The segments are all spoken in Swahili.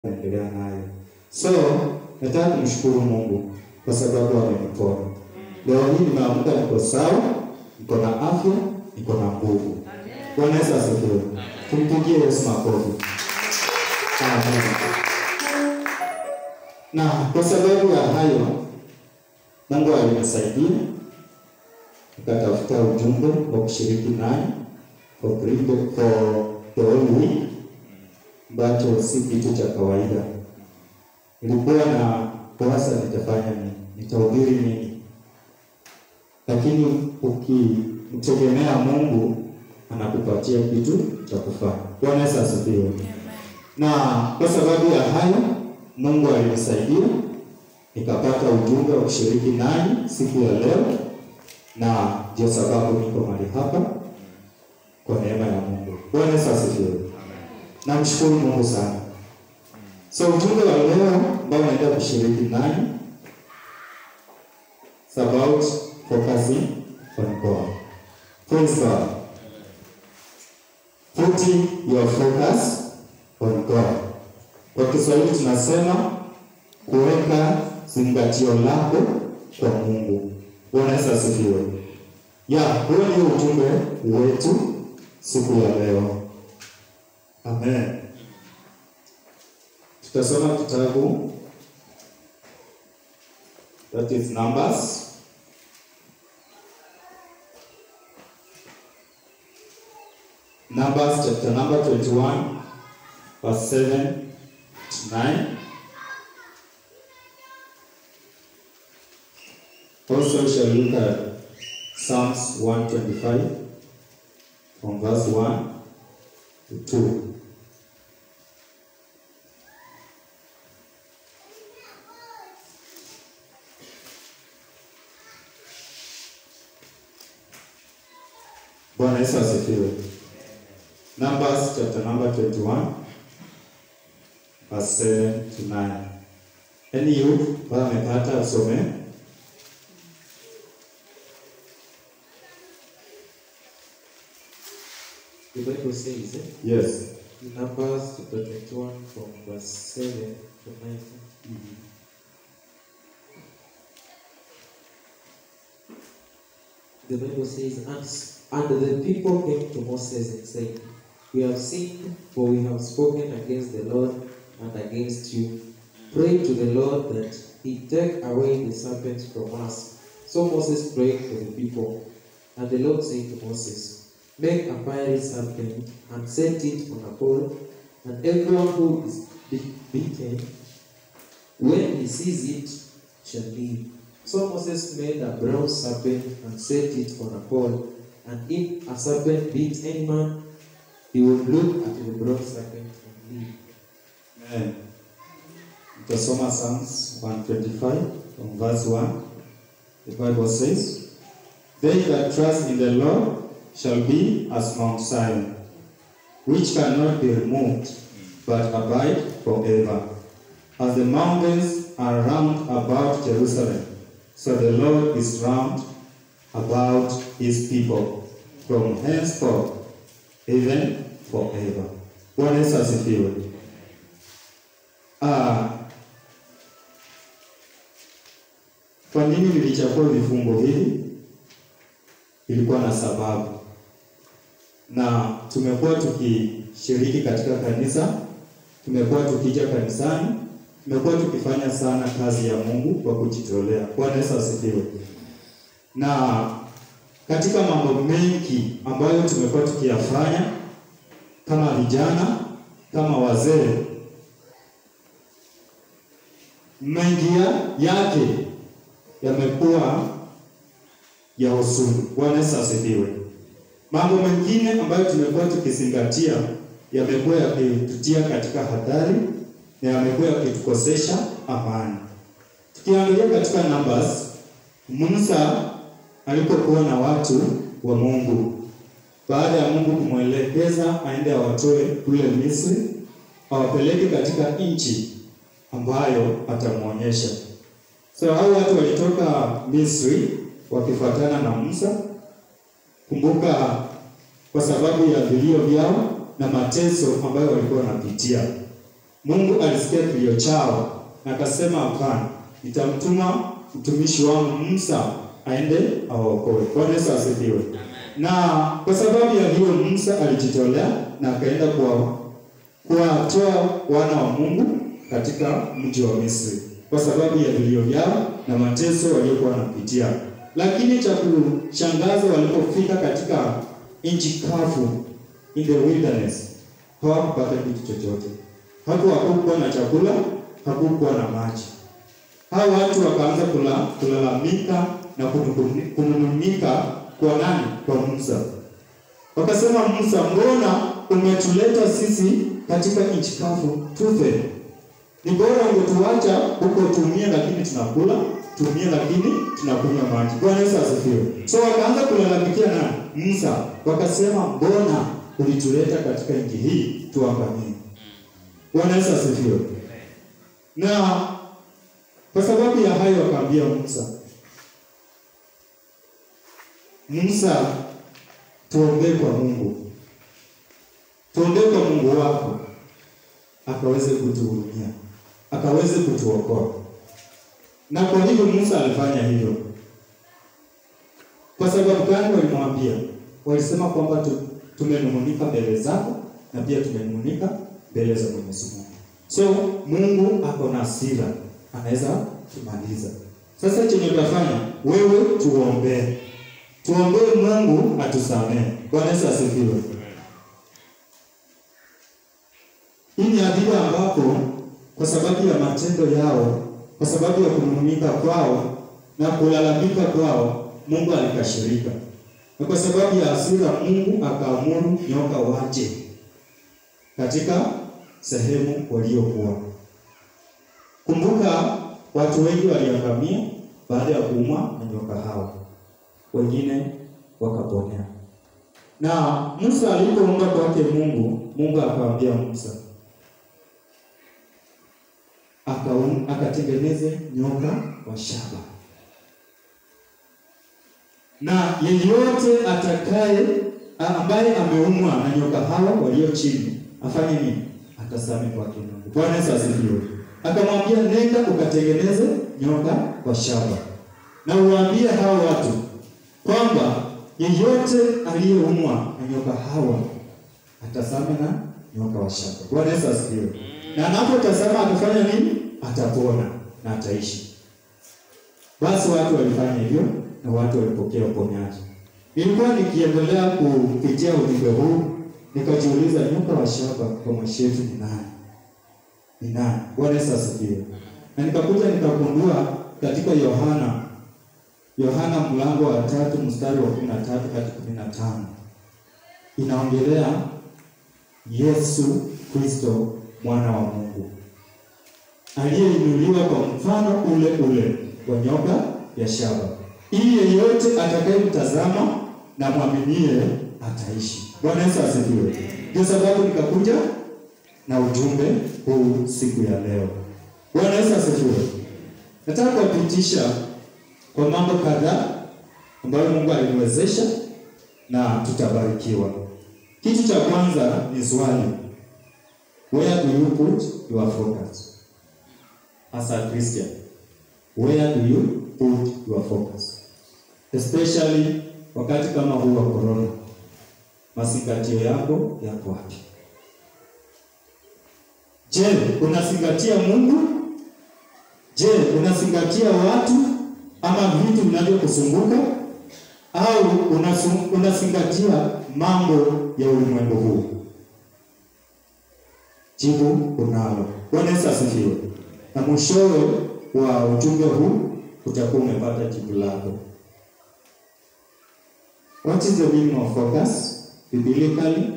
naendelea nayo. So nataka kumshukuru Mungu kwa sababu amenipona. Leo hii nimeamka, niko sawa, niko na afya, niko na nguvu. Bwana Yesu asifiwe. Tumpigie Yesu makofi. Amen. Na kwa sababu ya hayo Mungu alinisaidia nikatafuta ujumbe wa kushiriki naye for three day- for the whole week, ambacho si kitu cha kawaida. Nilikuwa na waza nitafanya nini, nitahubiri nini, lakini ukimtegemea Mungu anakupatia kitu cha kufanya. Bwana Yesu asifiwe. Na kwa sababu ya hayo Mungu alinisaidia nikapata ujumbe wa kushiriki nanyi siku ya leo, na ndio sababu niko mahali hapa kwa neema ya Mungu. Bwana Yesu asifiwe. Namshukuru Mungu sana. So ujumbe wa leo ambao naenda kushiriki nanyi it's about focusing on God. Praise God. Putting your focus on God. Kwa Kiswahili tunasema kuweka zingatio lako kwa Mungu. Bwana Yesu asifiwe. Ya, huo ndio ujumbe wetu siku ya leo. Amen. Tutasoma kitabu that is Numbers Numbers chapter number 21 verse 7 to 9. Also shall look at Psalms 125 from verse 1 to 2. Bwana Yesu asifiwe. Numbers chapter number 21 verse 7 to 9. Any youth ambaye amepata usome? The Bible says eh, Yes. in Numbers chapter 21 from verse 7 to 9. The Bible says, and, and the people came to Moses and said, We have sinned, for we have spoken against the Lord and against you. Pray to the Lord that he take away the serpent from us. So Moses prayed for the people. And the Lord said to Moses, Make a fiery serpent and set it on a pole, and everyone who is be- beaten, when he sees it, shall live. So Moses made a bronze serpent and set it on a pole, and if a serpent beat any man, he would look at the bronze serpent and live. Amen. Tutasoma Psalms 125 from verse 1. The Bible says, They that trust in the Lord shall be as Mount Zion, which cannot be removed, but abide forever. As the mountains are round about Jerusalem, so the Lord is round about his people, from henceforth, even forever. Bwana Yesu asifiwe. Ah, kwa nini nilichagua vifungo hivi? Ilikuwa na sababu, na tumekuwa tukishiriki katika kanisa, tumekuwa tukija kanisani, tumekuwa tukifanya sana kazi ya Mungu kwa kujitolea. Bwana Yesu asifiwe. Na katika mambo mengi ambayo tumekuwa tukiyafanya kama vijana, kama wazee, mengi ya- yake yamekuwa ya huzuni. Bwana Yesu asifiwe. Mambo mengine ambayo tumekuwa tukizingatia yamekuwa yakitutia katika hatari na yamekuwa yakitukosesha amani. Tukiangalia katika Numbers, Musa alipokuwa na watu wa Mungu, baada ya Mungu kumwelekeza aende awatoe kule Misri, awapeleke katika nchi ambayo atamwonyesha. So hao watu walitoka Misri wakifuatana na Musa. Kumbuka, kwa sababu ya vilio vyao na mateso ambayo walikuwa wanapitia, Mungu alisikia kilio chao na akasema, hapana, nitamtuma mtumishi wangu Musa aende awaokoe. Bwana Yesu asifiwe. Na kwa sababu ya hiyo Musa alijitolea na akaenda kwa kuwatoa wana wa Mungu katika mji wa Misri kwa sababu ya vilio vyao na mateso waliokuwa wanapitia. Lakini cha kushangaza, walipofika katika nchi kavu, in the wilderness, hawakupata kitu chochote. Hapo hakukuwa na chakula, hakukuwa na maji. Hao watu wakaanza kula, kulalamika na kununguni- kunung'unika kwa nani? Kwa Musa. Wakasema, Musa, mbona umetuleta sisi katika nchi kavu tufe? Ni bora ungetuacha huko tumie, lakini tunakula tumie, lakini tunakunywa maji. Bwana Yesu asifiwe. So wakaanza kulalamikia na Musa, wakasema, mbona ulituleta katika nchi hii tuangamie? Bwana Yesu asifiwe. Na kwa sababu ya hayo wakaambia Musa, Musa, tuombee kwa Mungu, tuombee kwa Mungu wako akaweze kutuhurumia, akaweze kutuokoa. Na kwa hivyo Musa alifanya hivyo. Kwa sababu gani? Walimwambia, walisema kwamba tu, tumenung'unika mbele zako na pia tumenung'unika mbele za Mwenyezi Mungu. So Mungu ako na hasira, anaweza kumaliza. Sasa chenye utafanya wewe, tuombee, tuombee Mungu atusamehe. Bwana Yesu asifiwe. Hii ni adhibu ambapo kwa sababu ya matendo yao, kwa sababu ya kunung'unika kwao na kulalamika kwao, Mungu alikashirika, na kwa sababu ya hasira, Mungu akaamuru nyoka waje katika sehemu waliokuwa. Kumbuka, watu wengi waliangamia baada ya kuumwa na nyoka hao, wengine wakaponea. Na Musa alipoomba kwake Mungu, Mungu akamwambia Musa akaum, akatengeneze nyoka wa shaba, na yeyote atakaye ambaye ameumwa na nyoka hawa walio chini afanye nini? Atasame kwake Mungu. Bwana Yesu asifiwe. Akamwambia, nenda ukatengeneze nyoka wa shaba, na uwaambie hao watu kwamba yeyote aliyeumwa na nyoka hawa atasame na nyoka wa shaba. Bwana Yesu asifiwe. Na anapotazama atafanya nini? Atapona na ataishi. Basi watu walifanya hivyo na watu walipokea uponyaji. Nilikuwa nikiendelea kupitia ujumbe huu nikajiuliza, nyoka wa shaba kwa mashetu ni nani? Ni nani? Bwana Yesu asifiwe. Na nikakuja nikagundua katika Yohana Yohana mlango wa tatu mstari wa kumi na tatu hadi kumi na tano inaongelea Yesu Kristo mwana wa Mungu aliyeinuliwa kwa mfano ule ule wa nyoka ya shaba, ili yeyote atakayemtazama na mwaminie ataishi. Bwana Yesu asifiwe. Ndio sababu nikakuja na ujumbe huu siku ya leo. Bwana Yesu asifiwe. Nataka kuwapitisha kwa mambo kadhaa ambayo Mungu aliniwezesha na tutabarikiwa. Kitu cha kwanza ni swali, where do you put your focus as a Christian? Where do you put your focus? Especially wakati kama huu wa corona, mazingatio yako yako wapi? Je, unazingatia Mungu? Je, unazingatia watu ama vitu vinavyokusunguka au unasu- unazingatia mambo ya ulimwengu huu? Jibu unalo. Bwana Yesu asifiwe. Na mwishowe wa ujumbe huu utakuwa umepata jibu lako. What is the meaning of focus biblically?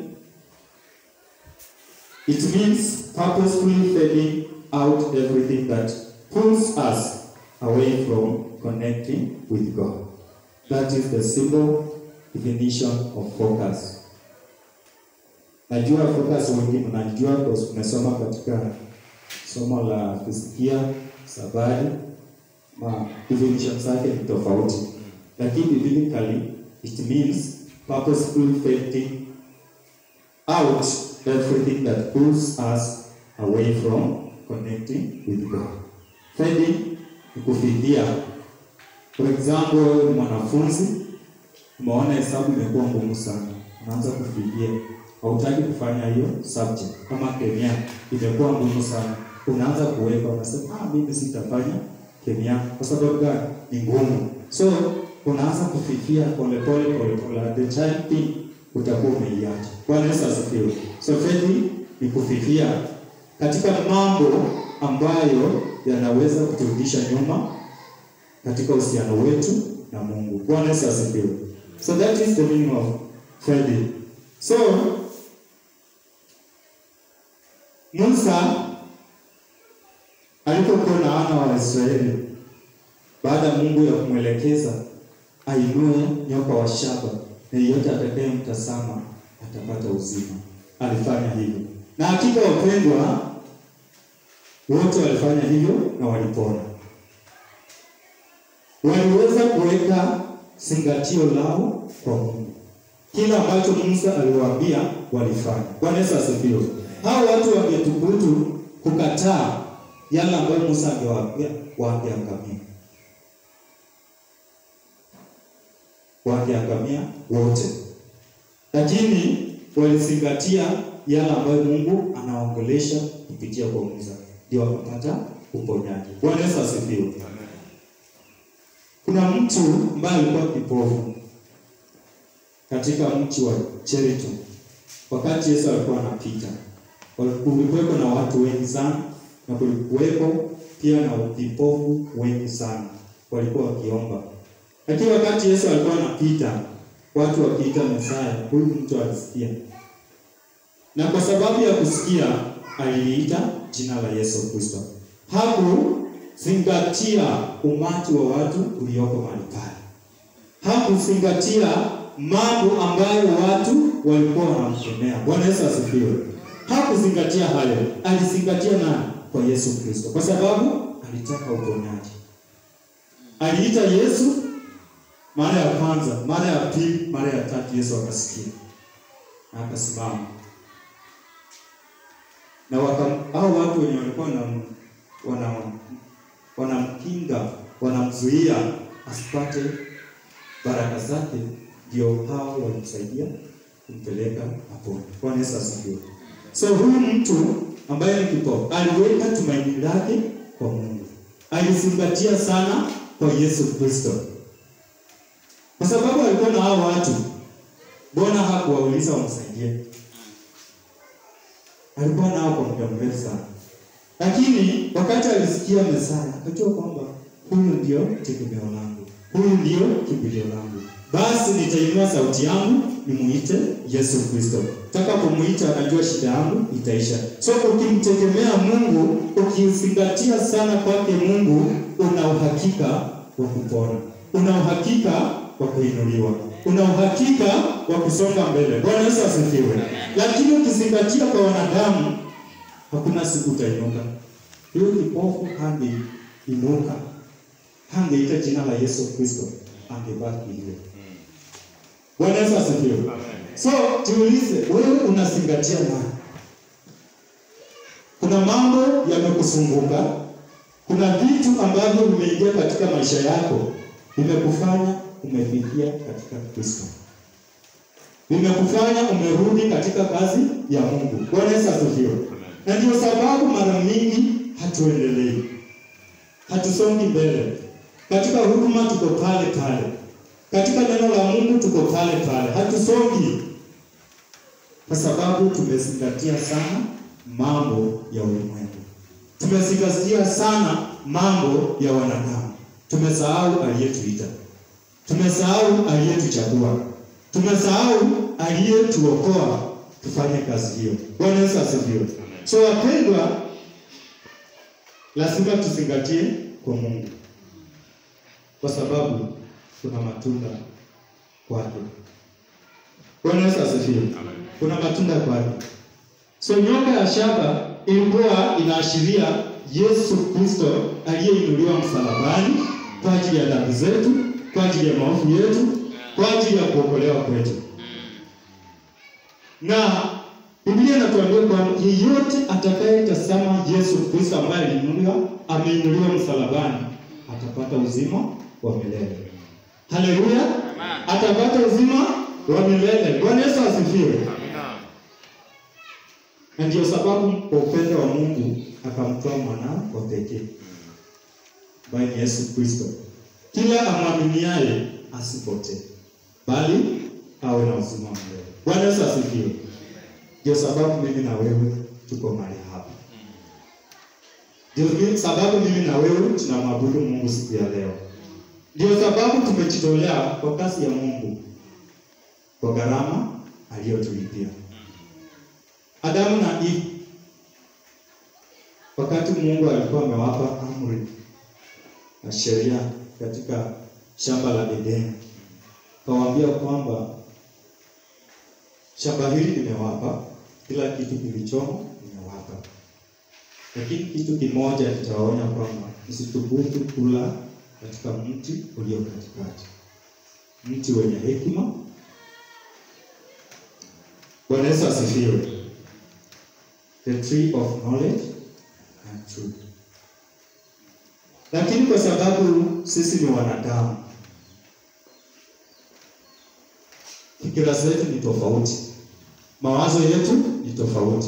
It means purposefully fading out everything that pulls us away from connecting with God. That is the simple definition of focus. Najua focus wengi mnajua kwa sababu tumesoma katika somo la kusikia sabari, ma definition zake ni tofauti, lakini biblically it means purposefully fading out everything that pulls us away from connecting with God. Fedi ni kufidia. For example, wewe ni mwanafunzi umeona hesabu imekuwa ngumu sana, unaanza kufidia, hautaki kufanya hiyo subject. Kama kemia imekuwa ngumu sana, unaanza kuweka, unasema ah, mimi sitafanya kemia kwa sababu gani? Ni ngumu. So unaanza kufifia polepole polepole, at the time thing utakuwa umeiacha. Bwana Yesu asifiwe. So faith ni kufifia katika mambo ambayo yanaweza kuturudisha nyuma katika uhusiano wetu na Mungu. Bwana Yesu asifiwe. So that is the meaning of faith. So Musa alipokuwa na wana wa Israeli, baada ya Mungu ya kumwelekeza ainue nyoka wa shaba na yeyote atakayemtazama atapata uzima, alifanya hivyo, na hakika wapendwa, wote walifanya hivyo na walipona. Waliweza kuweka zingatio lao kwa Mungu. Kila ambacho Musa aliwaambia walifanya. Bwana Yesu asifiwe. Hao watu wangethubutu kukataa yale ambayo Musa angewaambia, wangeangamia, wangeangamia wote, lakini walizingatia yale ambayo Mungu anaongelesha kupitia kwa Musa, ndio wakapata uponyaji. Bwana Yesu asifiwe. Kuna mtu ambaye alikuwa kipofu katika mji wa Jericho wakati Yesu alikuwa anapita. Kulikuwepo na watu wengi sana na kulikuwepo pia na vipofu wengi sana walikuwa wakiomba, lakini wakati Yesu alikuwa anapita, watu wakiita Mesaya, huyu mtu alisikia, na kwa sababu ya kusikia aliliita jina la Yesu Kristo. Hakuzingatia umati wa watu ulioko mahali pale, hakuzingatia mambo ambayo watu walikuwa wanamkemea. Bwana Yesu asifiwe. Hakuzingatia hayo, alizingatia nani? Kwa Yesu Kristo, kwa sababu alitaka uponyaji. Aliita Yesu mara ya kwanza, mara ya pili, mara ya tatu, Yesu akasikia na akasimama, na waka hao watu wenye walikuwa wana wanamkinga wanamzuia asipate baraka zake ndio hao walimsaidia kumpeleka hapo. Bwana Yesu asifiwe. So huyu mtu ambaye ni kipofu aliweka tumaini lake kwa Mungu, alizingatia sana kwa Yesu Kristo, kwa sababu alikuwa na hao watu. Mbona hakuwauliza wamsaidie? Alikuwa nao kwa muda mrefu sana, lakini wakati alisikia Mesaya akajua kwamba huyu ndio tegemeo langu, huyu ndio kimbilio langu basi nitainua sauti yangu nimuite Yesu Kristo. Takapomuita anajua shida yangu itaisha. So ukimtegemea Mungu, ukizingatia sana kwake Mungu, una uhakika wa kupona, una uhakika wa kuinuliwa, una uhakika wa kusonga mbele. Bwana Yesu asifiwe. Lakini ukizingatia kwa wanadamu, hakuna siku utainuka. Huyo kipofu hangeinuka, hangeita jina la Yesu Kristo, angebaki hivyo. Bwana Yesu asifiwe. So tuulize, wewe unazingatia nani? Kuna mambo yamekusunguka, kuna vitu ambavyo vimeingia katika maisha yako, vimekufanya umefikia katika Kristo, vimekufanya umerudi katika kazi ya Mungu. Bwana Yesu asifiwe. Na ndio sababu mara mingi hatuendelei, hatusongi mbele katika huduma, tuko pale pale katika neno la Mungu tuko pale pale, hatusongi kwa sababu tumezingatia sana mambo ya ulimwengu, tumezingatia sana mambo ya wanadamu, tumesahau aliyetuita, tumesahau aliyetuchagua, tumesahau aliyetuokoa tufanye kazi hiyo. Bwana Yesu asifiwe. So wapendwa, lazima tuzingatie kwa Mungu kwa sababu kuna matunda kwake. Bwana Yesu asifiwe. Kuna matunda kwake. So nyoka ya shaba ilikuwa inaashiria Yesu Kristo aliyeinuliwa msalabani kwa ajili ya dhambi zetu, kwa ajili ya maovu yetu, kwa ajili ya kuokolewa kwetu. Na Biblia inatuambia kwamba yeyote atakayetazama Yesu Kristo ambaye aliinuliwa, ameinuliwa msalabani, atapata uzima wa milele. Haleluya! Atapata uzima wa milele. Bwana Yesu asifiwe. Na ndio sababu kwa upendo wa Mungu akamtoa mwanao wa pekee ambaye ni Yesu Kristo, kila amwaminiaye asipotee, bali awe na uzima wa milele. Bwana Yesu asifiwe. Ndio sababu mimi na wewe tuko mahali hapa. Ndio sababu mimi na wewe tunamwabudu Mungu siku ya leo. Ndio sababu tumejitolea kwa kazi ya Mungu kwa gharama aliyotulipia. Adamu na Eve, wakati Mungu alikuwa amewapa amri na sheria katika shamba la Edeni, kawaambia kwamba shamba hili nimewapa, kila kitu kilichomo nimewapa, lakini kitu kimoja nitawaonya kwamba msithubutu kula katika mti ulio katikati, mti wenye hekima. Bwana Yesu asifiwe. The tree of knowledge and truth. Lakini kwa sababu sisi ni wanadamu, fikira zetu ni tofauti, mawazo yetu ni tofauti,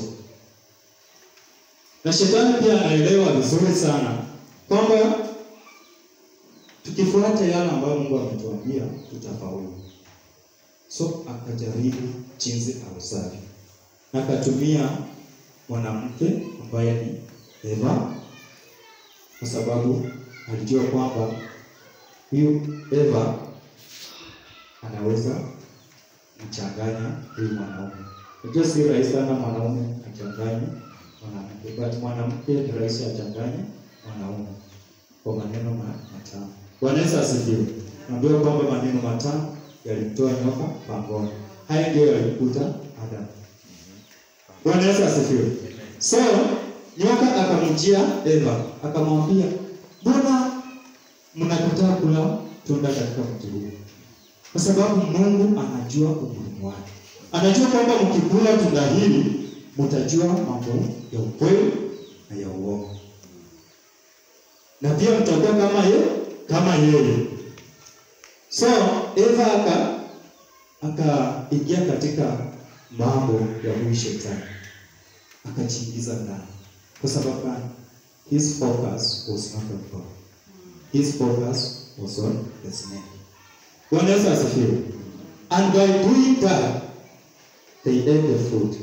na shetani pia anaelewa vizuri sana kwamba tukifuata yale ambayo Mungu ametuambia tutafaulu. So akajaribu jinsi awezavyo, akatumia mwanamke ambaye ni Eva, kwa sababu alijua kwamba huyu Eva anaweza mchanganya huyu mwanaume. Unajua si rahisi sana mwanaume achanganye mwanamke, but mwanamke ni rahisi achanganye mwanaume kwa maneno matamu. Bwana Yesu asifiwe. Naambiwa kwamba maneno matamu yalimtoa nyoka pangoni. Haya ndio yalikuta Adamu. Bwana Yesu asifiwe. So nyoka akamjia Eva akamwambia, mbona mnakataa kula tunda katika mti huu? Kwa sababu Mungu anajua umuhimu wake, anajua kwamba mkikula tunda hili mtajua mambo ya ukweli na ya uongo, na pia mtakuwa kama ye, kama yeye. So Eva aka akaingia katika mambo ya huyu shetani akajiingiza ndani. Kwa sababu gani? His focus was not on God. His focus was on the snake. Bwana Yesu asifiwe. And by doing that, they ate the fruit.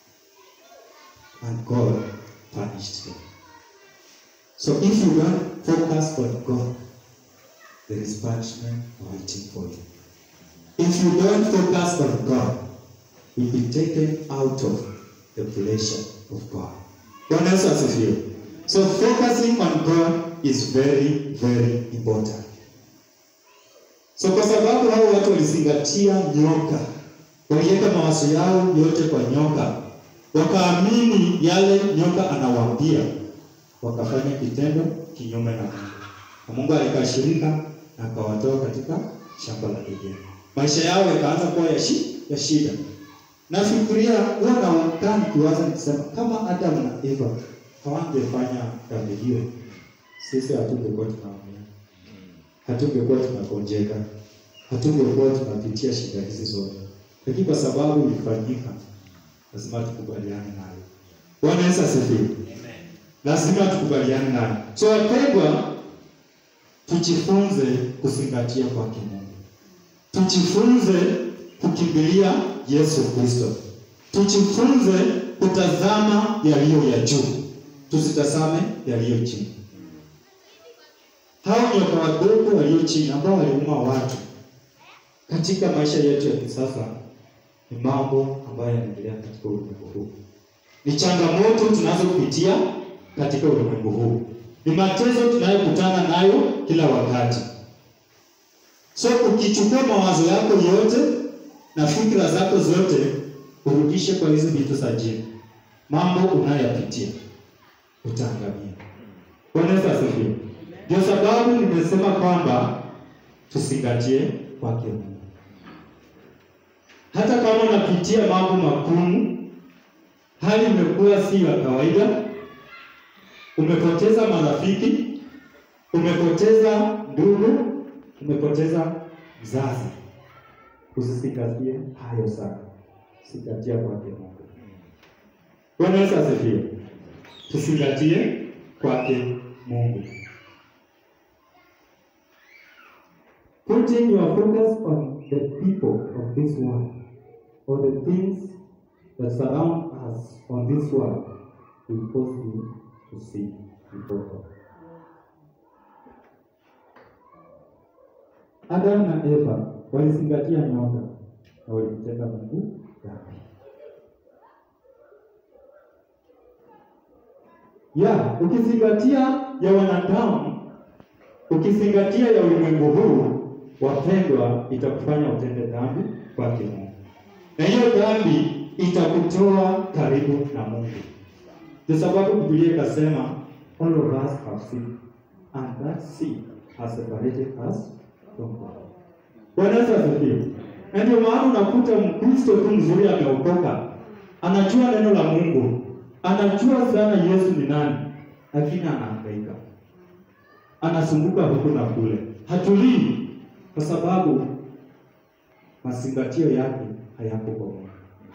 And God punished them. So if you don't focus on God, there is punishment waiting for you. If you don't focus on God, you'll be taken out of the pleasure of God. Bwana Yesu asifiwe. So focusing on God is very very important. So kwa sababu hao watu walizingatia nyoka, waliweka mawazo yao yote kwa nyoka, wakaamini yale nyoka anawaambia, wakafanya kitendo kinyume na Mungu, na Mungu alikashirika na akawatoa katika shamba la Edeni. Maisha yao yakaanza kuwa ya, shi, ya shida. Nafikiria huwa nakaa nikiwaza nikisema, kama Adamu na Eva hawangefanya dhambi hiyo, sisi hatungekuwa tunaumia, hatungekuwa tunakonjeka, hatungekuwa tunapitia shida hizi zote, lakini kwa sababu ilifanyika, lazima tukubaliane nayo. Bwana Yesu asifiwe. Lazima tukubaliane nayo. So wapendwa, tujifunze kuzingatia kwake Mungu, tujifunze kukimbilia Yesu Kristo, tujifunze kutazama yaliyo ya juu, tusitazame yaliyo chini. Hao nyoka wadogo walio chini ambao waliuma watu katika maisha yetu ya kisasa ni mambo ambayo yanaendelea katika ulimwengu huu, ni changamoto tunazopitia katika ulimwengu huu, ni mateso tunayokutana nayo kila wakati. So ukichukua mawazo yako yote na fikra zako zote urudishe kwa hizi vitu za jini, mambo unayopitia utaangamia. Bwana Yesu asifiwe. Ndio sababu nimesema kwamba tusingatie kwake Mungu. Hata kama unapitia mambo magumu, hali imekuwa si ya kawaida, umepoteza marafiki, umepoteza ndugu, umepoteza mzazi. Usizingatie hayo sana, zingatia kwake Mungu. Bwana Yesu asifiwe. Tuzingatie kwake Mungu. Putting your focus on the people of this world or the things that surround us on this world will cause you to sin before God. Adam na Eva walizingatia nyota na walimtenda Mungu dhambi. Ya, ukizingatia ya wanadamu, ukizingatia ya ulimwengu huu, wapendwa, itakufanya utende dhambi kwake Mungu, na hiyo dhambi itakutoa karibu na Mungu. Ndio sababu Biblia ikasema all of us have sinned and that sin has separated us from God. Bwana Yesu asifiwe. Na ndio maana unakuta Mkristo tu mzuri ameokoka, anajua neno la Mungu, anajua sana Yesu ni nani, lakini anahangaika, anasumbuka huku na kule, hatulii kwa sababu mazingatio yake hayako kwa Mungu,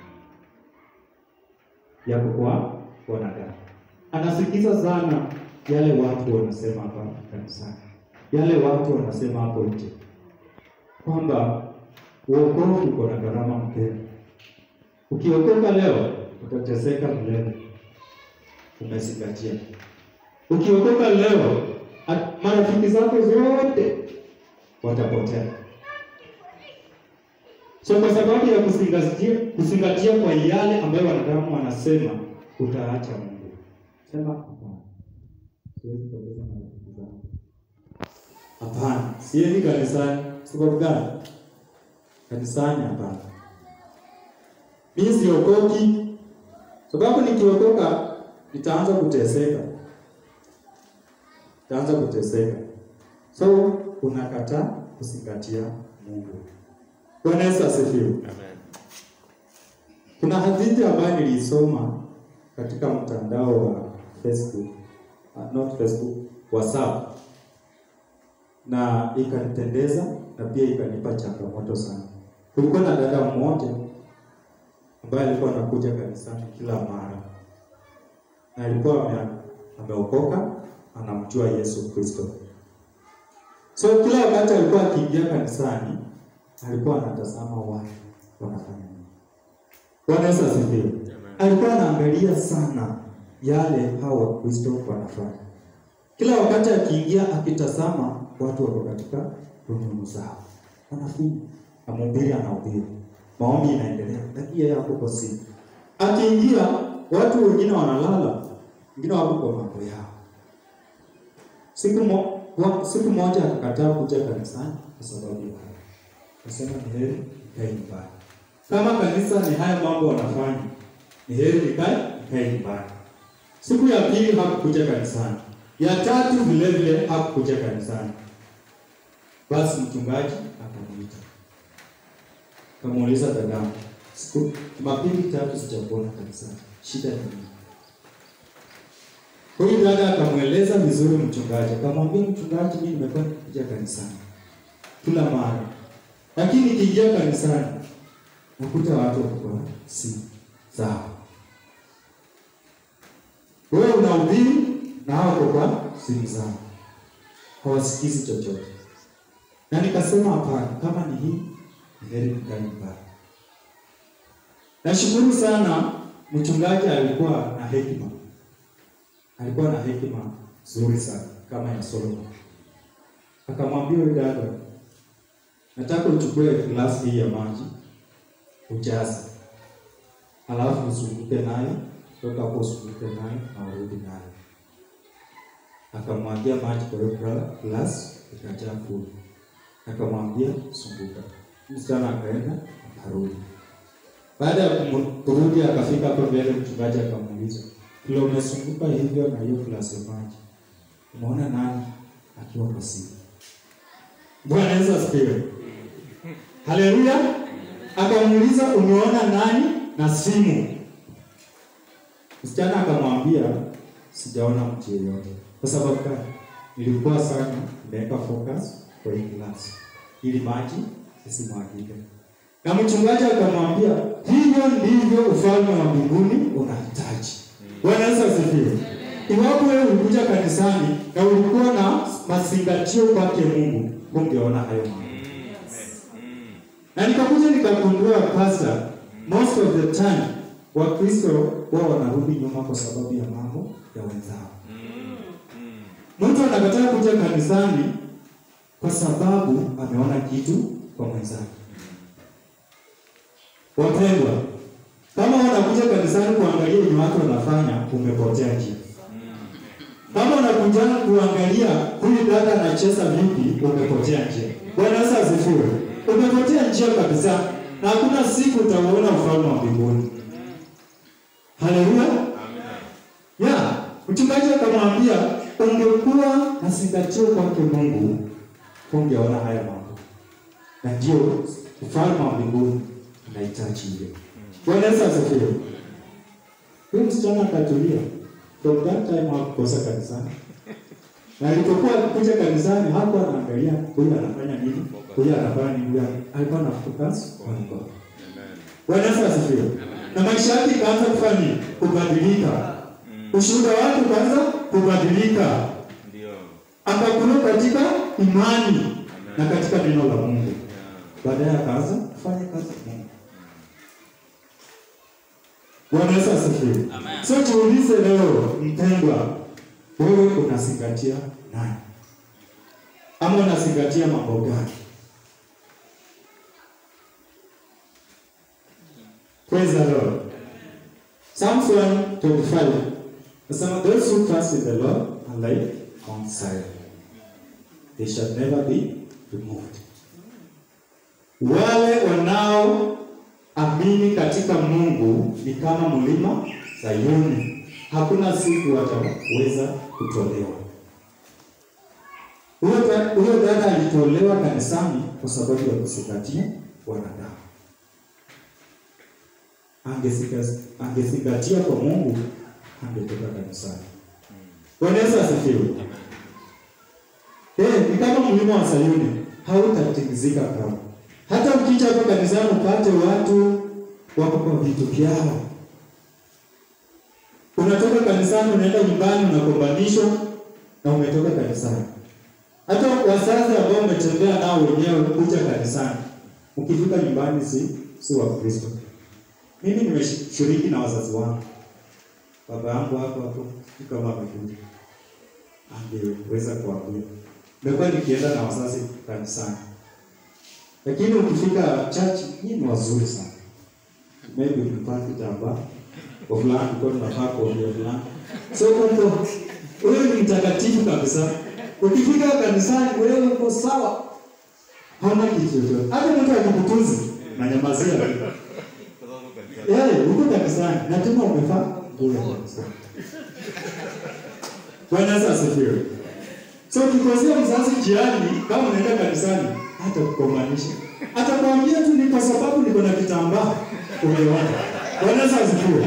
yako kwa wanadamu. Anasikiza sana yale watu wanasema hapa kanisani, yale watu wanasema hapo nje, kwamba uokovu uko na gharama mpeni. Ukiokoka leo utateseka milele. Umezingatia. Ukiokoka leo, at- marafiki zako zote watapotea. So kwa sababu ya kuzingatia, kuzingatia kwa yale ambayo wanadamu wanasema, utaacha Mungu. Sema hapana, siwezi kupoteza marafiki zangu. Hapana, siendi kanisani. Sababu gani? Kanisani hapana. Mimi siokoki, sababu nikiokoka nitaanza kuteseka, nitaanza kuteseka. So unakataa kuzingatia Mungu. Bwana Yesu asifiwe. Amen. Kuna hadithi ambayo nilisoma katika mtandao wa Facebook, uh, not Facebook, WhatsApp, na ikanipendeza na pia ikanipa changamoto sana. Kulikuwa na dada mmoja ambaye alikuwa anakuja kanisani kila mara na alikuwa ame, ameokoka, anamjua Yesu Kristo. So kila wakati alikuwa akiingia kanisani, alikuwa anatazama watu wanafanya nini. Bwana Yesu asifiwe. Alikuwa anaangalia sana yale hao Wakristo wanafanya. Kila wakati akiingia, akitazama watu wako katika rununu zao, wanafunga na mhubiri anahubiri, maombi inaendelea, lakini yeye hapo kwa simu. Akiingia, watu wengine wanalala, wengine wako kwa mambo yao. Siku, mo, wa, siku moja akakataa kuja kanisani kwa sababu ya hayo. Akasema ni heri nikae nyumbani. Kama kanisa ni haya mambo wanafanya, ni heri nikae nikae nyumbani. Siku ya pili hakukuja kanisani, ya tatu vile vile hakukuja kanisani. Basi mchungaji akamuita, akamuuliza dadangu, siku Jumapili tatu sijakuona kanisani, shida ni nini? Huyu dada akamweleza vizuri mchungaji, akamwambia mchungaji, mimi nimekuwa nikikuja kanisani kila mara, lakini nikiingia kanisani nakuta watu wako kwa simu zao. Wewe unahubiri na hao wako kwa simu zao, hawasikizi chochote. Na nikasema hapana, kama ni hii ni heri nikae nyumbani. Nashukuru sana mchungaji alikuwa na hekima, alikuwa na hekima nzuri sana kama ya Solomon. Akamwambia huyu dada, nataka uchukue glasi hii ya maji ujaze, alafu uzunguke nayo, toka hapo uzunguke nayo na urudi nayo. Akamwagia maji kwa hiyo gla- glasi, ikajaa full. Akamwambia zunguka. Msichana akaenda akarudi. Baada ya kumu- kurudi, akafika hapo mbele, mchungaji akamuuliza, vile umezunguka hivyo na hiyo glasi ya maji, umeona nani akiwa kwa simu? Bwana Yesu asifiwe. Haleluya. Akamuuliza umeona nani na simu? Msichana akamwambia sijaona mtu yeyote. Kwa sababu gani? Nilikuwa sana nimeweka focus kwa hii class ili maji isimwagike. Na mchungaji akamwambia hivyo ndivyo ufalme wa mbinguni unahitaji. Bwana Yesu asifiwe. Iwapo wewe ulikuja kanisani na ulikuwa na mazingatio kwake Mungu, ungeona hayo mambo. Na nikakuja nikagundua pastor, most of the time Wakristo wao wanarudi nyuma kwa sababu ya mambo ya wenzao. Mtu anakataa kuja kanisani kwa sababu ameona kitu kwa mwenzake. Wapendwa, kama unakuja kanisani kuangalia wenye watu wanafanya, umepotea njia. Kama unakuja kuangalia huyu dada anacheza vipi, umepotea njia. Bwana Yesu asifiwe. Umepotea njia kabisa, na hakuna siku utauona ufalme wa mbinguni. Haleluya. Ya, mchungaji akamwambia ungekuwa na zingatio kwake Mungu, ungeona haya mambo, na ndio ufalme wa mbinguni unahitaji hivyo. Bwana Yesu asifiwe. Huyu msichana akatulia. From that time hakukosa kanisani. Na alipokuwa akikuja kanisani hakuwa anaangalia huyu anafanya nini, huyu anafanya nini, huyu alikuwa na focus on God. Bwana Yesu asifiwe. Na maisha yake ikaanza kufanya nini? Kubadilika. Ushuhuda wake ukaanza kubadilika. Akakuwa katika imani na katika neno la Mungu. Baadaye akaanza kufanya kazi ya Mungu. Bwana Yesu asifiwe. So tuulize leo, mpendwa, wewe unazingatia nani? Ama unazingatia mambo gani? Praise the Lord. Psalms 125. Nasema those who trust in the Lord are like Mount Zion. They shall never be removed. Wale wanaoamini katika Mungu ni kama mlima Sayuni, hakuna siku wataweza kutolewa. Huyo da- Huyo dada alitolewa kanisani kwa sababu ya kuzingatia wanadamu. Angezinga- Angezingatia kwa Mungu, angetoka kanisani. Bwana Yesu asifiwe. Eh, ni kama mlima wa Sayuni, hautatingizika kamwe. Hata ukija hapo kanisani upate watu wako kwa vitu vyao. Unatoka kanisani unaenda nyumbani unakombanishwa na umetoka kanisani. Hata wazazi ambao umetembea nao wenyewe kuja kanisani, ukifika nyumbani si si wa Kristo. Mimi nimeshiriki na wazazi wangu. Baba yangu hapo hapo si kama amekuja. Angeweza kuambia. Nimekuwa nikienda na wazazi kanisani. Lakini ukifika church, hii ni wazuri sana. Maybe ukipata kitambaa kwa fulani kwa tunafaa kuongea fulani. So kumbe wewe ni mtakatifu kabisa. Ukifika kanisani wewe uko sawa. Hauna kitu chochote. Hata mtu akikutuzi na nyamazia tu. Eh, uko kanisani na tena umefaa bure kabisa. Bwana Yesu asifiwe. So ukikosea mzazi jiani, kama unaenda kanisani, hata kukomanisha, atakwambia tu ni kwa sababu niko na kitambaa umeona. Bwana Yesu asifiwe.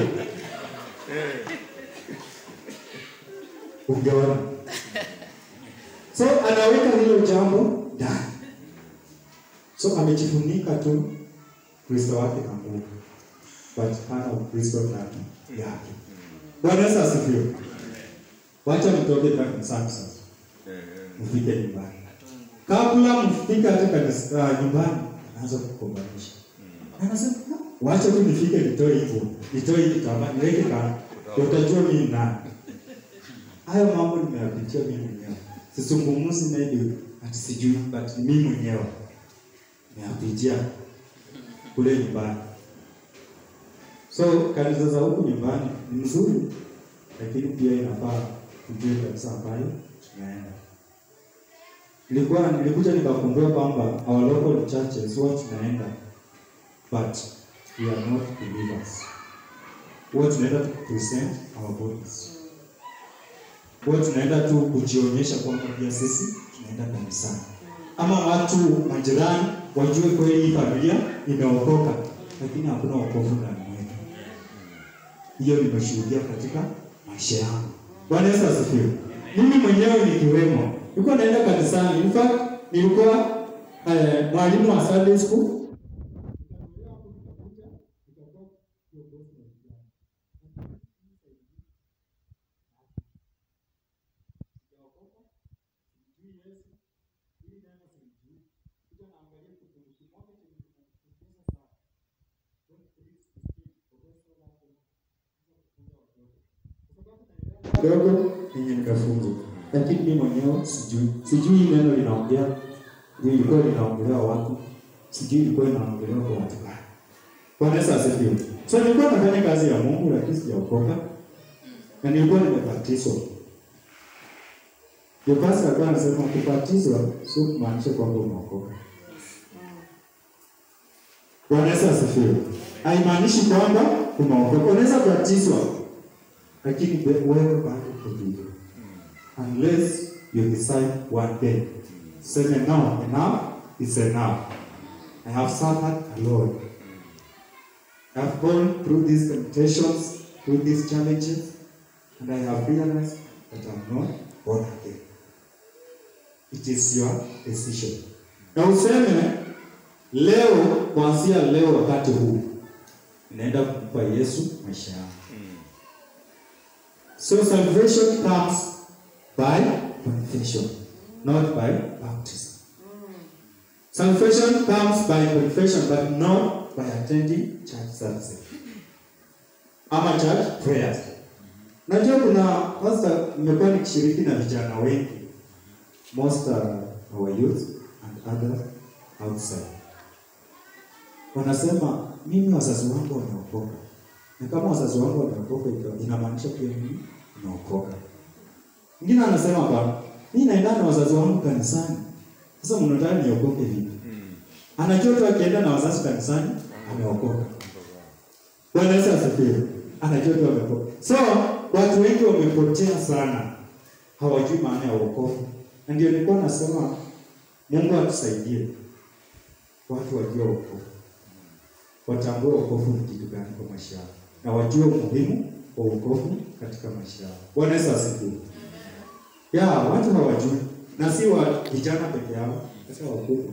Ungeona. So anaweka hilo jambo ndani. So amejifunika tu Kristo wake na Mungu, but hana Ukristo ndani yake. Bwana Yesu asifiwe. Wacha mtoke kanisani sasa mfike nyumbani. Kabla mfike hata kanisa uh, nyumbani, anaanza kukombanisha. Anasema "Ah, wacha tu nifike nitoe hivyo, nitoe hii kitambaa, niweke kando, utajua mimi ni nani. Hayo mambo nimeyapitia mimi mwenyewe, sisungumuzi maybe ati sijui, but mimi mwenyewe nimeyapitia kule nyumbani. So kanisa za huku nyumbani ni nzuri, lakini pia inafaa tujue kabisa ambayo tunaenda. Nilikuwa nilikuja nikagundua kwamba our local churches huwa tunaenda but we are not believers. Huwa tunaenda to present our bodies. Huwa tunaenda tu kujionyesha kwamba pia sisi tunaenda kanisani, ama watu majirani wajue kweli hii familia imeokoka, lakini hakuna wokovu ndani mwetu. hiyo nimeshuhudia katika maisha yangu. Bwana Yesu asifiwe. Mimi mwenyewe nikiwemo, nilikuwa naenda kanisani. In fact, nilikuwa eh, mwalimu wa Sunday school kidogo yenye nimefunzwa, lakini mimi mwenyewe sijui, sijui hii neno linaongea ilikuwa linaongelewa wapi, sijui ilikuwa inaongelewa kwa watu gani. Bwana Yesu asifiwe. So nilikuwa nafanya kazi ya Mungu lakini sijaokoka na nilikuwa nimebatizwa. Ndio pastor alikuwa anasema kubatizwa sio kumaanisha kwamba umeokoka. Bwana Yesu asifiwe. Haimaanishi kwamba umeokoka. Unaweza kubatizwa lakini be- wewe bado uko hivyo. Unless you decide one day. Sema no, enough is enough. I have suffered alone. I have gone through these temptations, through these challenges, and I have realized that I'm not born again. It is your decision. Na useme leo, kuanzia leo, wakati huu inaenda kumpa Yesu maisha yangu. So salvation comes by confession, not by baptism. Salvation comes by confession, but not by attending church services. Ama church prayers. Najua kuna pastor, nimekuwa nikishiriki na vijana wengi, most are our youth and others outside. Wanasema mimi wazazi wangu wameokoka, na kama wazazi wangu wameokoka, ita- inamaanisha pia mimi naokoka. Mwingine anasema hapana, mimi naenda na wazazi wangu kanisani, sasa mnataka niokoke vipi? Anajua tu akienda na wazazi kanisani ameokoka. Bwana Yesu asifiwe. Anajua tu ameokoka. So watu wengi wamepotea sana, hawajui maana ya wokovu, na ndio nilikuwa nasema Mungu atusaidie watu wajue wokovu, watambue wokovu ni kitu gani kwa maisha yao, na wajue umuhimu wa wokovu katika maisha yao. Bwana Yesu asifiwe. Ya, watu hawajui, na si wa vijana peke yao, hata wakubwa.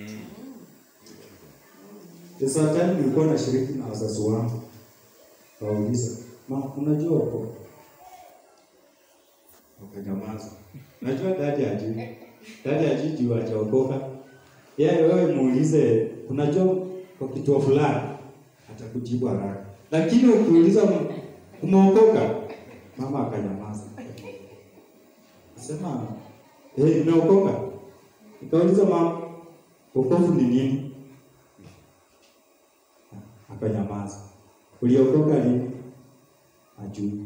There's a time nilikuwa nashiriki na wazazi wangu, wauliza ma, unajua wokovu? Wakanyamaza. Najua dadi ajui, dadi ajui juu hajaokoka. Yeye wewe muulize, unajua kwa kituo fulani, atakujibu haraka, lakini ukiuliza "M- umeokoka, mama akanyamaza. Sema eh, nimeokoka. Nikauliza mama, wokovu ni nini? Akanyamaza. Uliokoka lini? Ajui.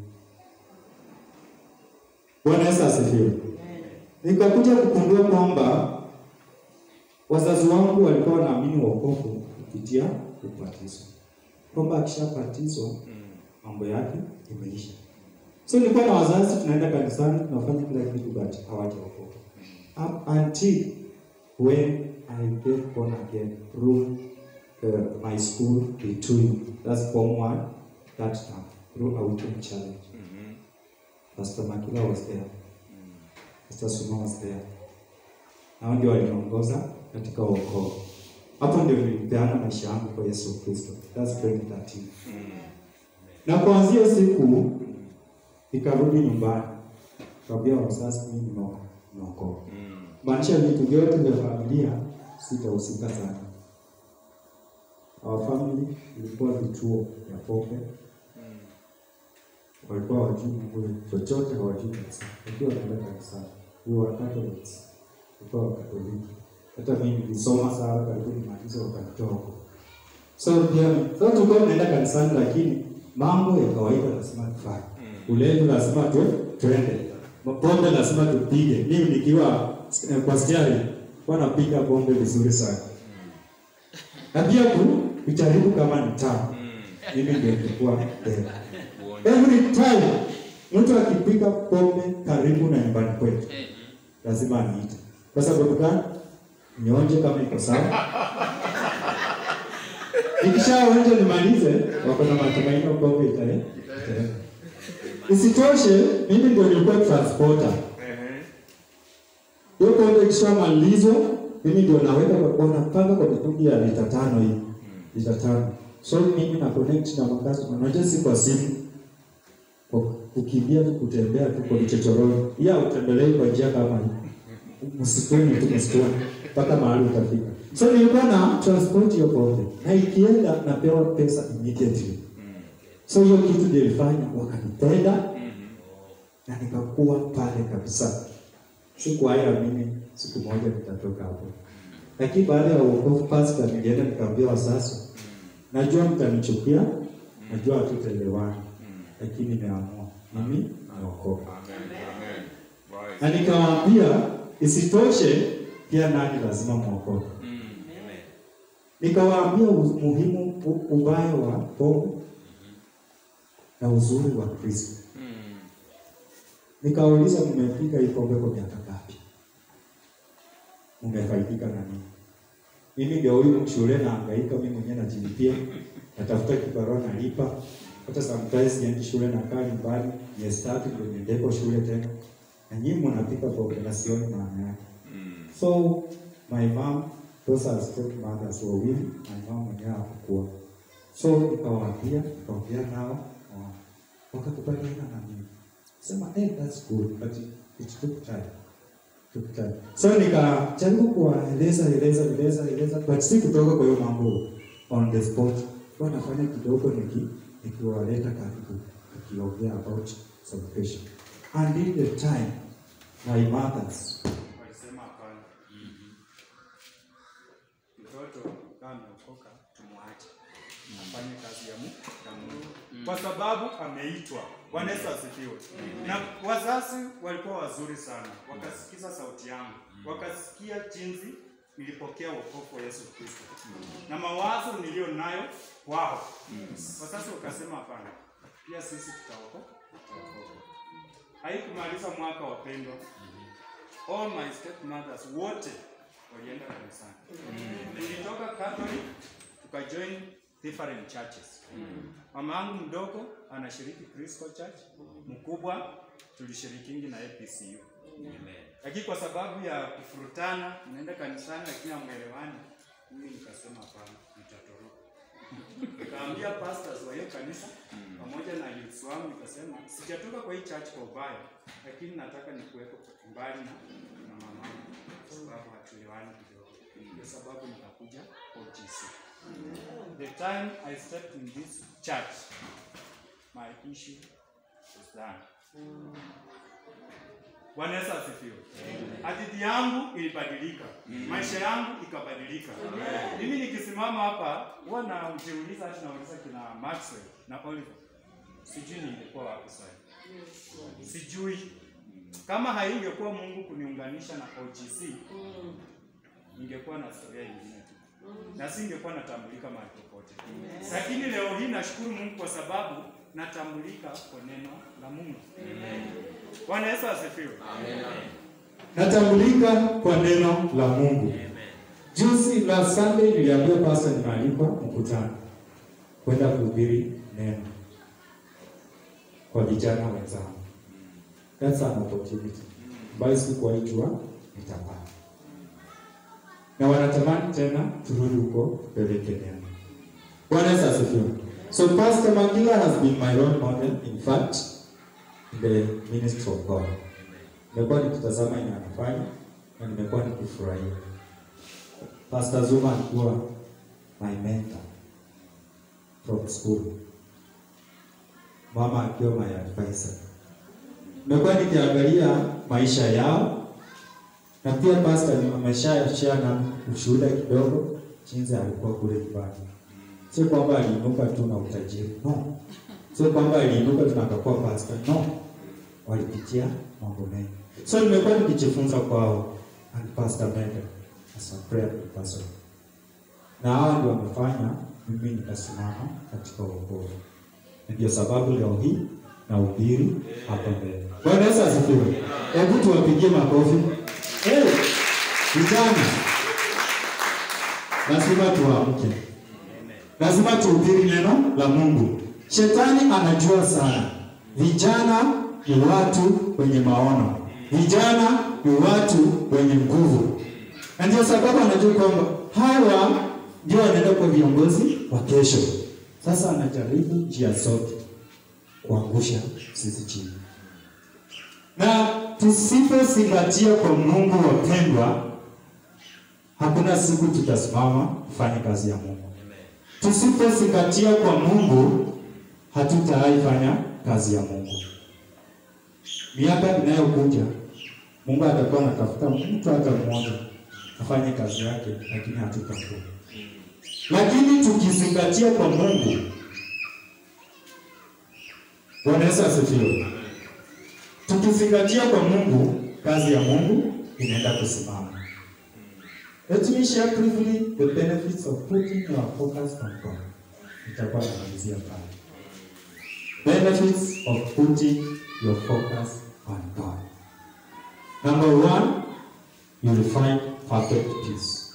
Bwana Yesu asifiwe. Nikakuja kugundua kwamba wazazi wangu walikuwa wanaamini wokovu kupitia ubatizo, kwamba akishabatizwa mambo yake imeisha. So nilikuwa na wazazi, tunaenda kanisani, tunafanya kila kitu, but hawajaokoka up until when I get born again through uh, my school between that's form one that time through outing challenge. Pastor Makila was there. Pastor Suma was there. Hao ndio waliongoza katika wokovu. Hapo ndio nilipeana maisha yangu kwa Yesu Kristo. That's 2013. Na kuanzia hiyo siku nikarudi nyumbani. Kaambia wazazi mimi nimo- nimeokoka. Maanisha vitu vyote vya familia sitahusika sana. Our family ilikuwa vituo vya pombe. Walikuwa hawajui Mungu chochote, hawajui kanisa. Wakiwa wanaenda kanisani. We were Catholics. Walikuwa Wakatoliki. Hata mimi nilisoma sana karibu nimalize wakanitoa huko. So pia sasa tulikuwa tunaenda kanisani lakini mambo ya kawaida lazima tufanye. Ulevi lazima tu twende. Pombe lazima tupige. Mimi nikiwa eh, kwa stari kwa napiga pombe vizuri sana. Na pia ku kujaribu kama ni tamu. Mimi ndio nilikuwa mbele. Every time mtu akipiga pombe karibu na nyumbani kwetu lazima aniite. Kwa sababu gani? Nionje kama iko sawa. Ikishaonja nimalize, wako na matumaini kwamba itae. Isitoshe, mimi ndio nilikuwa transporter. Hiyo pombe ikishamalizwa, mimi ndio naweka kwa wanapanga kwa mitungi ya lita tano hii. Lita tano. So mimi na connect na makazi, unajua si kwa simu. Kwa kukimbia tu kutembea tu kwa vichochoroni. Ya utembelei kwa njia kama hii. Msituni tu msituni mpaka mahali utafika. So nilikuwa na transport hiyo pombe na ikienda napewa pesa immediately. So hiyo kitu ndio ilifanya wakanipenda na nikakuwa pale kabisa. Sikuhaya mimi siku moja nitatoka hapo. Lakini baada ya wokovu pastor nilienda nikamwambia wazazi, najua mtanichukia, najua hatutaelewana, lakini nimeamua mimi naokoka. Na nikawaambia isitoshe, pia nani lazima mwokoke. Nikawaambia umuhimu u- ubaya wa pombe na uzuri wa Kristo. Nikauliza, mmepiga hii pombe kwa miaka ngapi? Mmefaidika na nini? Mimi ndio huyu shule naangaika, mimi mwenyewe najilipia, natafuta kibarua nalipa, hata sometimes niendi shule nakaa nyumbani miezi tatu ndio niendeko shule tena, na nyinyi mnapika pombe na sioni maana yake. So my mom, those are step mothers wawili, my mom mwenyewe hakukuwa. So nikawaambia, nikaongea nao, wa- wakakubaliana na mimi. Sema, eh, that's good, but it took time. Took time. So nikajaribu kuwaeleza eleza eleza eleza, but si kutoka kwa hiyo mambo on the spot. Huwa nafanya kidogo niki nikiwaleta karibu, nikiongea about salvation. And in the time, my mothers walisema hapana, mtoto kama ameokoka tumwache afanye kazi ya Mungu ya Mungu kwa sababu ameitwa. Bwana Yesu asifiwe. Na wazazi walikuwa wazuri sana, wakasikiza sauti yangu, wakasikia jinsi nilipokea wokovu wa Yesu Kristo na mawazo niliyo nayo wao. Wazazi wakasema hapana, pia sisi tutaokoka, tutaokoka. Haikumaliza mwaka wapendwa, all my stepmothers wote walienda kanisani. Nilitoka Catholic tukajoin different churches. Mama yangu mdogo anashiriki Christian Church, mkubwa tulishirikingi na APCU. Lakini kwa sababu ya kufurutana, naenda kanisani lakini hamwelewani, mimi nikasema hapana, nitatoroka. Nikaambia pastors wa hiyo kanisa pamoja na youths wangu, nikasema sijatoka kwa hii church kwa ubaya, lakini nataka nikuweko mbali na, na mama kwa sababu hatuelewani kidogo. Ndio sababu nikakuja OGC. The time I stepped in this church, my issue was done. Bwana Yesu asifiwe. Hadithi yangu ilibadilika, maisha yangu ikabadilika. Mimi nikisimama hapa huwa najiuliza, hata nauliza kina Maxwell na Oliver, sijui ningekuwa wapi sasa. Sijui kama haingekuwa Mungu kuniunganisha na OGC, ningekuwa na historia nyingine tu na singekuwa natambulika mahali popote. Lakini leo hii nashukuru Mungu kwa sababu natambulika kwa neno la Mungu. Bwana Yesu asifiwe. Natambulika kwa neno la Mungu. Juzi la Sunday niliambia pastor nimealikwa mkutano kwenda kuhubiri neno kwa vijana wenzangu. That's an opportunity ambayo sikuwahi jua nitapata na wanatamani tena turudi huko tupeleke neno. Bwana Yesu asifiwe. So Pastor Mangila has been my role model in fact in the ministry of God. Nimekuwa nikitazama yenye anafanya na nimekuwa nikifurahia. Pastor Zuma alikuwa my mentor from school. Mama akiwa my advisor. Nimekuwa nikiangalia maisha yao na pia pastor ameshashare na ushuhuda kidogo jinsi alikuwa kule nyumbani. Sio kwamba aliinuka tu na utajiri, no. Sio kwamba aliinuka tu na akakuwa pastor, no. Walipitia mambo mengi. So nimekuwa nikijifunza kwao and pastor Mende as a prayer person. Na hao ndio wamefanya mimi nikasimama katika wokovu. Ndio sababu leo hii na ubiri hapa mbele. Bwana Yesu asifiwe. Hebu tuwapigie makofi. Eh, vijana, lazima tuamke. lazima tuhubiri neno la Mungu. Shetani anajua sana, vijana ni watu wenye maono, vijana ni watu wenye nguvu, na ndio sababu anajua kwamba hawa ndio wanaenda kwa viongozi wa kesho. Sasa anajaribu njia zote kuangusha sisi chini, na tusipozingatia kwa Mungu, wapendwa, hakuna siku tutasimama kufanya kazi ya Mungu. Tusipozingatia kwa Mungu, hatutaifanya kazi ya Mungu. Miaka inayokuja Mungu atakuwa anatafuta mtu hata mmoja afanye kazi yake, lakini hatutakuwa. Lakini tukizingatia kwa Mungu, Bwana Yesu asifiwe. Tukizingatia kwa Mungu, kazi ya Mungu inaenda kusimama. Let me share briefly the benefits of putting your focus on God. Nitakuwa namalizia pale. Benefits of putting your focus on God. Number one, you will find perfect peace.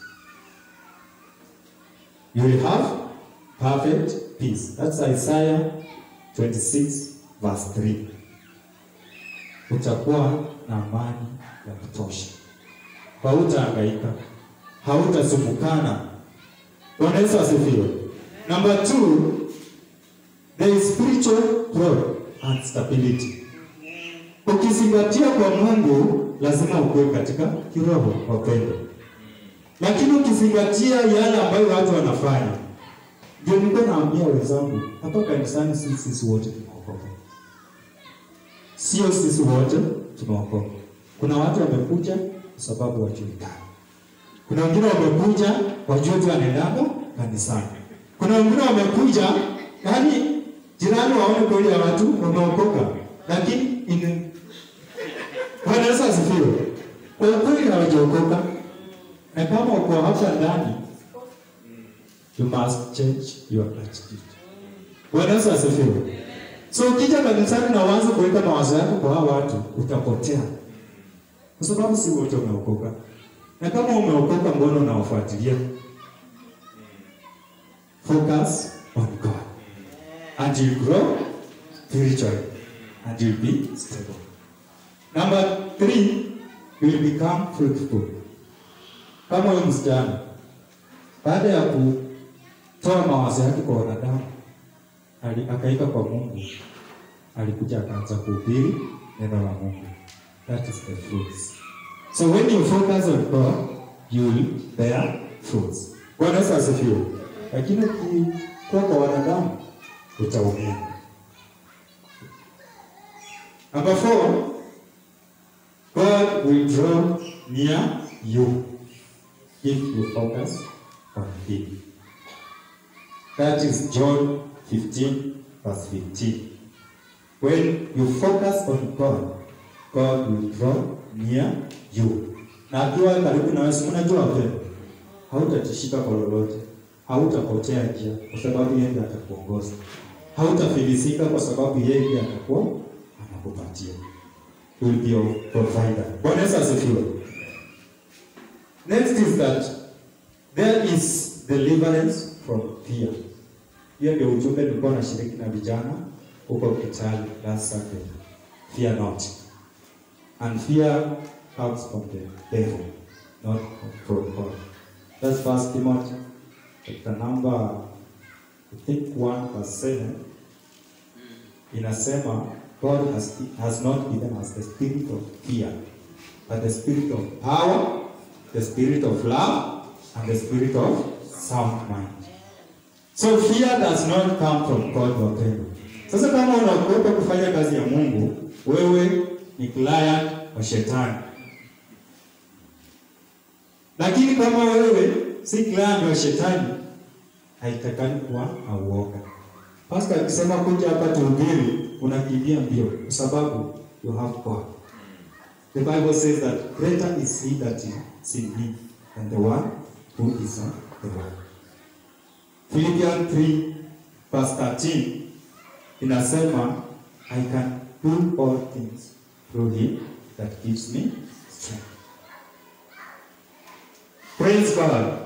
You will have perfect peace. That's Isaiah 26 verse 3. Utakuwa na amani ya kutosha, hautahangaika, hautasumbukana. Bwana Yesu asifiwe. Number two, there is spiritual growth and stability. Ukizingatia kwa Mungu lazima ukuwe katika kiroho, wapendwa. Lakini ukizingatia yale ambayo watu wanafanya, ndio niko naambia wenzangu hapa kanisani, si sisi wote tumeokoka, sio sisi wote tumeokoka. Kuna watu wamekuja kwa sababu wajulikana, kuna wengine wamekuja wajue tu wanaendanga kanisani, kuna wengine wamekuja yaani jirani waone kweli ya watu wameokoka, lakini in Bwana Yesu asifiwe. Kwa kweli hawajaokoka, na kama uko hapa ndani, you must change your attitude. Bwana Yesu asifiwe. So ukija kanisani na uanze kuweka mawazo yako kwa hao watu, utapotea, kwa sababu si wote wameokoka. Na kama umeokoka, mbona unawafuatilia? Focus on God and you grow spiritually and you'll be stable. Number three, you will become fruitful. Kama huyu msichana baada ya kutoa mawazo yake kwa wanadamu, ali- akaika kwa Mungu, alikuja akaanza kuhubiri neno la Mungu. That is the fruits. So when you focus on God, you will bear fruits. Bwana Yesu asifiwe. Lakini ukikuwa kwa wanadamu utaumia. Number four, God will draw near you if you focus on Him. That is John 15, verse 15. When you focus on God, God will draw near you. Na akiwa karibu na wewe, si unajua wapendwa, hautatishika kwa lolote, hautapotea njia kwa sababu yeye ndiye atakuongoza, hautafilisika kwa sababu yeye ndiye atakuwa anakupatia. He will be your provider. Bwana Yesu asifiwe. Next is that there is deliverance from fear. Hiyo ndio ujumbe nilikuwa nashiriki na vijana huko Kitale last Sunday. Fear not. And fear comes from the devil, not from God. That's First Timothy chapter number I think 1 verse 7 inasema God has, has not given us the spirit of fear, but the spirit of power, the spirit of love, and the spirit of sound mind. So fear does not come from God, wapendwa. Sasa kama unaogopa kufanya kazi ya Mungu, wewe ni client wa shetani. Lakini kama wewe si client wa shetani, haitakani kuwa na uoga. Pastor akisema kuja hapa tuhubiri, unakimbia mbio kwa sababu you have God. The Bible says that greater is he that is in me than the one who is in the world. Philippians 3 verse 13 inasema I can do all things through him that gives me strength. Praise God.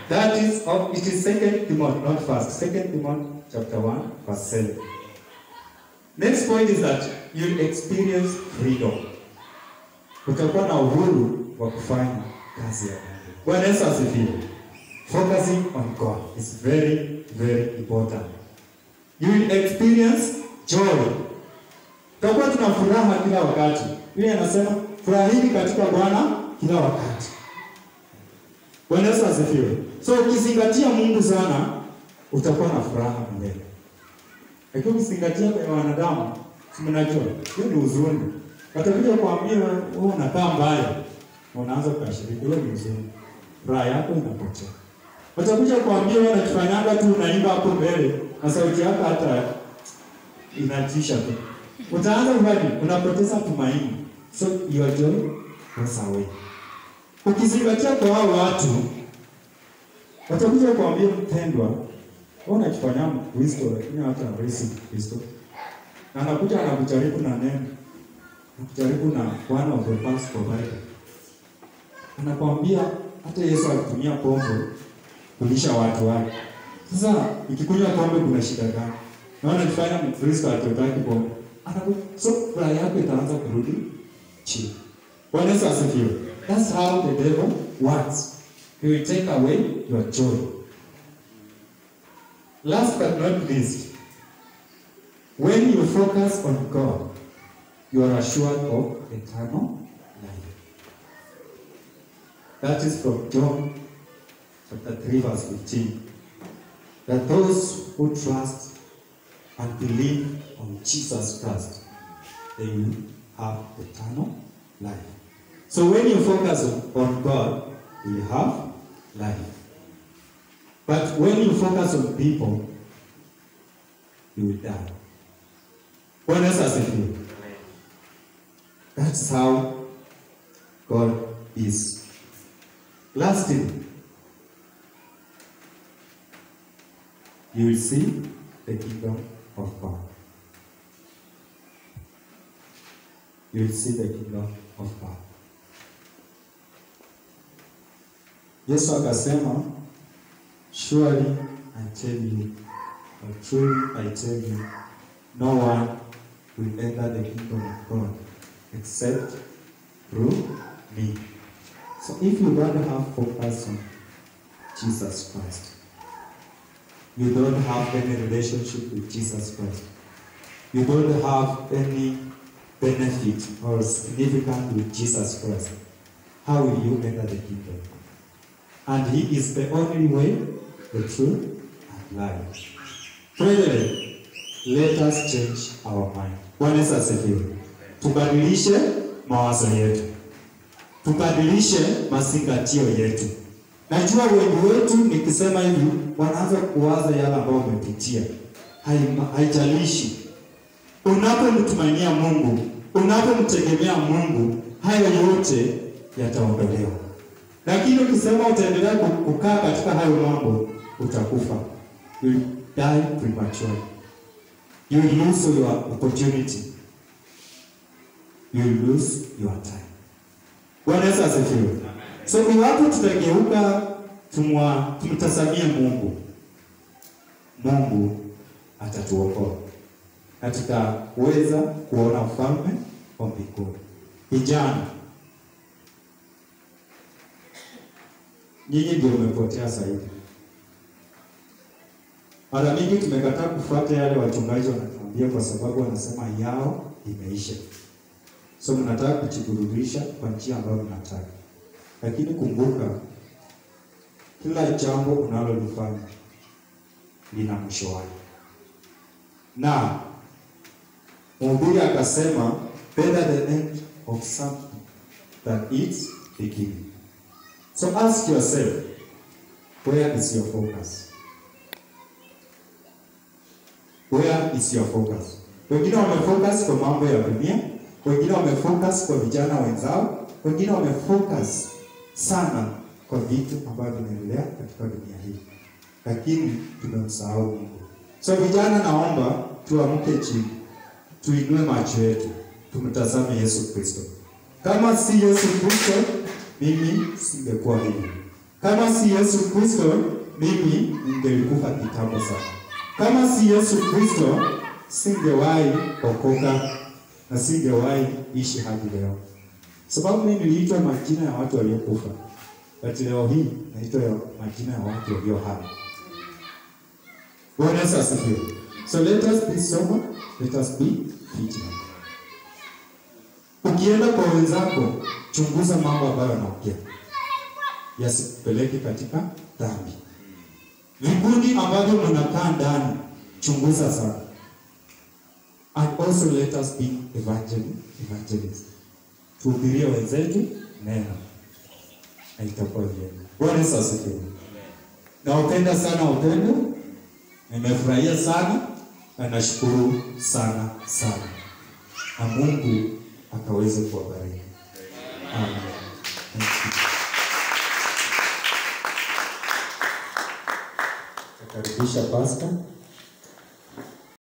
That is, of, it is second Timothy, not first. Second Timothy chapter 1, verse 7. Next point is that you experience freedom. Utakuwa na uhuru wa kufanya kazi ya Mungu. Bwana Yesu asifiwe. Focusing on God is very, very important. You will experience joy. Tutakuwa tuna furaha kila wakati. Biblia inasema furahini katika Bwana kila wakati. Bwana Yesu asifiwe. So ukizingatia Mungu sana, utakuwa na furaha milele. Lakini ukizingatia kwenye wanadamu, si mnajua, hiyo ni huzuni. Watakuja kuambia wewe unakaa mbaya, na unaanza kukashiriki, hiyo ni huzuni. Furaha yako inapotea. Watakuja kuambia wewe unajifanyanga tu unaimba hapo mbele, na sauti yako hata inatisha tu. Utaanza kubadi, unapoteza tumaini. So your joy goes away. Ukizingatia kwa hao watu, watakuja kuambia mpendwa, wewe unajifanya Mkristo lakini hata hawezi Kristo. Na anakuja anakujaribu na neno. Anakujaribu na one of the past provider. Anakwambia hata Yesu alitumia pombe kulisha watu wake. Sasa ikikunywa pombe kuna shida gani? Na unajifanya Mkristo atotaki pombe. Anakuja so furaha yako itaanza kurudi chini. Bwana Yesu asifiwe. That's how the devil works. He will take away your joy. Last but not least, when you focus on God, you are assured of eternal life. That is from John chapter 3, verse 15. That those who trust and believe on Jesus Christ, they will have eternal life. So when you focus on, on God, you will have life. But when you focus on people, you will die. Bwana Yesu asifiwe. That's how God is. Lastly, you will see the kingdom of God. You will see the kingdom of God. Yesu akasema, surely I tell you, or truly I tell you, no one will enter the kingdom of God except through me. So if you don't have focus on Jesus Christ, you don't have any relationship with Jesus Christ, you don't have any benefit or significance with Jesus Christ, how will you enter the kingdom? And He is the only way, the truth, and life. Brethren, let us change our mind. Bwana Yesu asifiwe. Tubadilishe mawazo yetu, tubadilishe mazingatio yetu. Najua wengi wetu nikisema hivi wanaanza kuwaza yale ambayo wamepitia. Haima- Haijalishi unapomtumainia Mungu, unapomtegemea Mungu, hayo yote yataondolewa. Lakini ukisema utaendelea ku- kukaa katika hayo mambo, utakufa. You will die prematurely. You will lose your opportunity. You will lose your time. Bwana Yesu asifiwe. So iwapo tutageuka tumwa tumtazamie Mungu, Mungu atatuokoa na tutaweza kuona ufalme wa mbinguni. Vijana, nyinyi ndio umepotea zaidi. Mara mingi tumekataa kufuata yale wachungaji wanatuambia kwa sababu wanasema yao imeisha. So mnataka kujiburudisha kwa njia ambayo mnataka, lakini kumbuka, kila jambo unalolifanya lina mwisho wake, na mhubiri akasema better the end of something than its beginning. So ask yourself, where is your focus? Where is your focus? Wengine wamefocus kwa mambo ya dunia, wengine wamefocus kwa vijana wenzao, wengine wamefocus sana kwa vitu ambavyo vinaendelea katika dunia hii, lakini tumemsahau Mungu. So vijana, naomba tuamke chini, tuinue macho yetu, tumtazame Yesu Kristo. Kama si Yesu Kristo, mimi singekuwa hivi. Kama si Yesu Kristo, mimi ningelikufa kitambo sana. Kama si Yesu Kristo, singewahi okoka na singewahi ishi hadi leo, sababu mimi niliitwa majina ya watu waliokufa, but leo hii naitwa ya majina ya watu walio hai. Bwana Yesu asifiwe. So let us be sober, let us be vigilant. Ukienda kwa wenzako, chunguza mambo ambayo wanaongea, yasikupeleke katika dhambi. Vikundi ambavyo mnakaa ndani, chunguza sana. And also let us be evangel evangelists. Tuhubirie wenzetu neno na itakuwa vyema. Bwana Yesu asifiwe. Nawapenda sana upendo, nimefurahia sana na nashukuru sana sana, na Mungu akaweze kuwabariki. Amen. Thank you. Nakaribisha pastor.